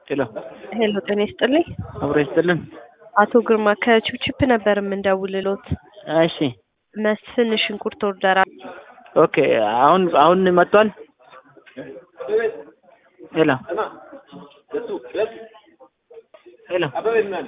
ሄሎ ሄሎ ጤና ይስጥልኝ። አብሮ ይስጥልን። አቶ ግርማ ከቺፕቺፕ ነበር የምንደውልሎት። እሺ መስፍን ሽንኩርት ኦርደር ኦኬ። አሁን አሁን መጥቷል። ሄሎ ሄሎ